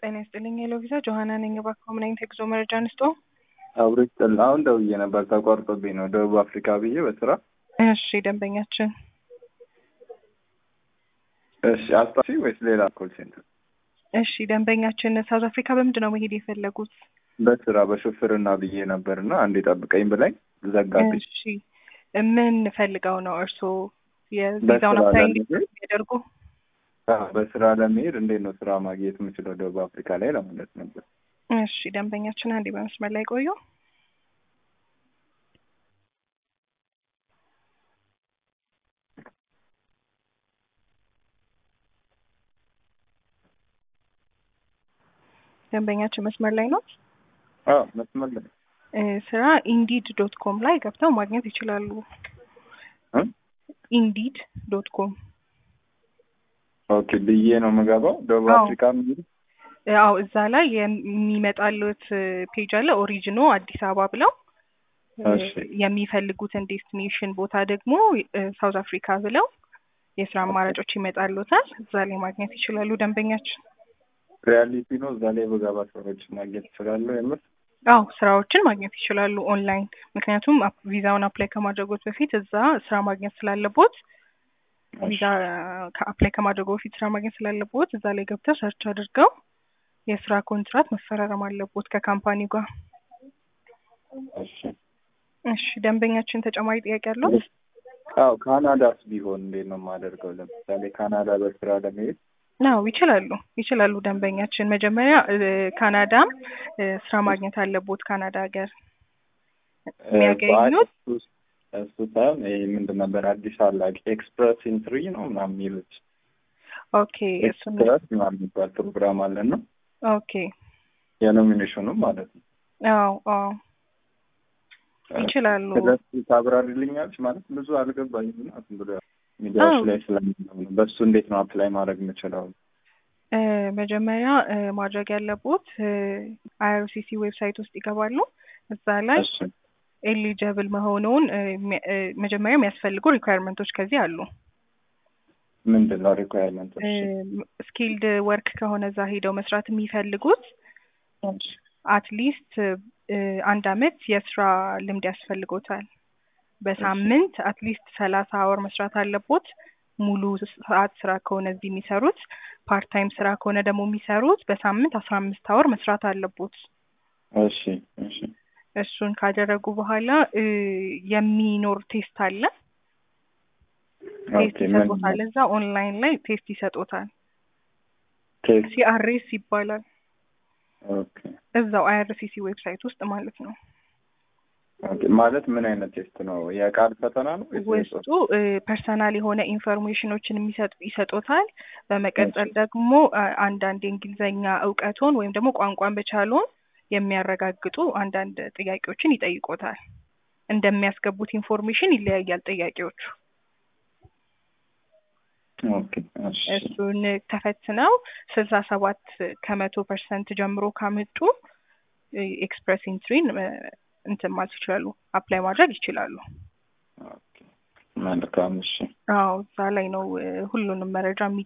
ጤና ይስጥልኝ የሎቪዛ ጆሀና ነኝ። እባክዎ ምን አይነት የጉዞ መረጃ እንስጦ? አብሮ ይስጥል። አሁን ደውዬ ነበር ተቋርጦብኝ ነው ደቡብ አፍሪካ ብዬ በስራ እሺ ደንበኛችን እሺ አስጣፊ ወይስ ሌላ ኮል ሴንተር? እሺ ደንበኛችን ሳውዝ አፍሪካ በምንድን ነው መሄድ የፈለጉት? በስራ በሾፍርና ብዬ ነበር እና አንዴ ጠብቀኝ ብላኝ ዘጋብኝ። እሺ ምን ፈልገው ነው እርስዎ የቪዛውን በስራ አፕላይ ለመሄድ እንዲያደርጉ? አዎ፣ በስራ ለመሄድ እንዴት ነው ስራ ማግኘት የምችለው ደቡብ አፍሪካ ላይ ለማለት ነበር። እሺ ደንበኛችን አንዴ በመስመር ላይ ቆዩ። ደንበኛችን መስመር ላይ ነው። አዎ መስመር ላይ እ ስራ ኢንዲድ ዶት ኮም ላይ ገብተው ማግኘት ይችላሉ። እ? ኢንዲድ ዶት ኮም ኦኬ ብዬ ነው የምገባው ደቡብ አዎ። አፍሪካ የሚሄድ አዎ እዛ ላይ የሚመጣሉት ፔጅ አለ ኦሪጂኖ አዲስ አበባ ብለው እ እሺ። የሚፈልጉትን ዴስቲኔሽን ቦታ ደግሞ እ ሳውዝ አፍሪካ ብለው የስራ አማራጮች ይመጣሉታል። እዛ ላይ ማግኘት ይችላሉ ደንበኛችን። ሪያሊቲ ነው። እዛ ላይ በገባ ሰዎች ማግኘት ይችላለሁ የምር አዎ ስራዎችን ማግኘት ይችላሉ ኦንላይን። ምክንያቱም አፕ- ቪዛውን አፕላይ ከማድረጎት በፊት እዛ ስራ ማግኘት ስላለቦት ቪዛ ከአፕላይ ከማድረጉ በፊት ስራ ማግኘት ስላለቦት እዛ ላይ ገብተው ሰርች አድርገው የስራ ኮንትራት መፈራረም አለቦት ከካምፓኒው ጋር። እሺ። እሺ ደንበኛችን ተጨማሪ ጥያቄ አለው? አዎ ካናዳስ ቢሆን እንዴት ነው የማደርገው? ለምሳሌ ካናዳ በስራ ለመሄድ አዎ ይችላሉ ይችላሉ ደንበኛችን መጀመሪያ እ ካናዳም እ ስራ ማግኘት አለቦት ካናዳ ሀገር የሚያገኙት እሱ እሱ ሳይሆን ይሄ ምንድን ነበር አዲስ አላቂ ኤክስፕረስ ኢንትሪ ነው ምናምን የሚሉት ኦኬ እሱን ኤክስፕረስ ምናምን የሚባል ፕሮግራም አለን ነው ኦኬ የኖሚኔሽኑ ማለት ነው። አዎ አዎ ይችላሉ ስለሱ ታብራሪልኛለች ማለት ብዙ አልገባኝም እና ዝም ብሎ ሚዲያዎች አዎ። ላይ ስለምናምን ነው። በሱ እንዴት ነው አፕላይ ማድረግ የምችለው? እ መጀመሪያ እ ማድረግ ያለቦት አይአርሲሲ ዌብሳይት ውስጥ ይገባሉ። እዛ ላይ እሺ ኤሊጀብል መሆኑን እ የሚያ- እ መጀመሪያ የሚያስፈልጉ ሪኳየርመንቶች ከዚህ አሉ። ምንድን ነው ሪኳየርመንቶች? ስኪልድ ወርክ ከሆነ እዛ ሄደው መስራት የሚፈልጉት አትሊስት አንድ አመት የስራ ልምድ ያስፈልጎታል። በሳምንት አትሊስት ሰላሳ አወር መስራት አለቦት። ሙሉ ሰዓት ስራ ከሆነ እዚህ የሚሰሩት፣ ፓርት ታይም ስራ ከሆነ ደግሞ የሚሰሩት በሳምንት አስራ አምስት አወር መስራት አለቦት። እሺ እሺ እሱን ካደረጉ በኋላ እ የሚኖር ቴስት አለ። ቴስት ኦኬ ምን ይሰጡታል። እዛ ኦንላይን ላይ ቴስት ይሰጡታል። ቴስት ሲአርኤስ ይባላል። ኦኬ እዛው አይአርሲሲ ዌብሳይት ውስጥ ማለት ነው። ኦኬ ማለት ምን አይነት ቴስት ነው? የቃል ፈተና ነው ወይስ ውስጡ ፐርሰናል የሆነ ኢንፎርሜሽኖችን የሚሰጥ ይሰጡታል። በመቀጠል ደግሞ አ- አንዳንድ የእንግሊዝኛ እውቀቶን ወይም ደግሞ ቋንቋን በቻሉን የሚያረጋግጡ አንዳንድ ጥያቄዎችን ይጠይቆታል። እንደሚያስገቡት ኢንፎርሜሽን ይለያያል ጥያቄዎቹ። ኦኬ እሺ እሱን ተፈትነው ስልሳ ሰባት ከመቶ ፐርሰንት ጀምሮ ካመጡ ኤክስፕረስ ኢንትሪን እ እንትን ማለት ይችላሉ፣ አፕላይ ማድረግ ይችላሉ። ኦኬ መልካም እሺ አዎ እዛ ላይ ነው እ ሁሉንም መረጃ የሚ